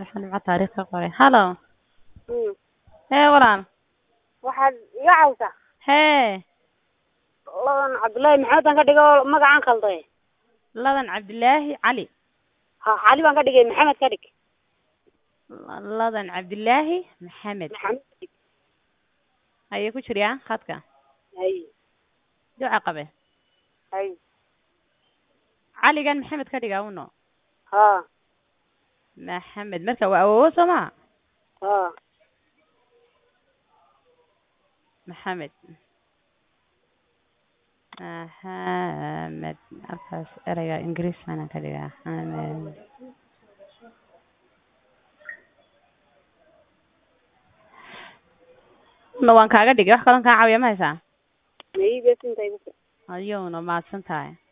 waxaan nimco taariikh ka qoray hallo Mm. hee walaal waxaad iga cawsaa hee ladan cabdullaahi maxamed aan ka dhigo magacaan khalday ladan cabdilaahi cali ha cali baan ka dhigay maxamed ka dhig ladan cabdilaahi maxamed maxamed ka dhig ayay ku jiryaa khadka hay duca qabe hay caligan maxamed ka dhiga uno ha maxamed marka waa awowo soo maa ha maxamed maxamed halkaas ereyga ingiriis baana ka dhigaa xamed una waan kaaga dhigay wax kalon kaa caawiya ma haysaa maybe sintay ayowna mahadsan tahay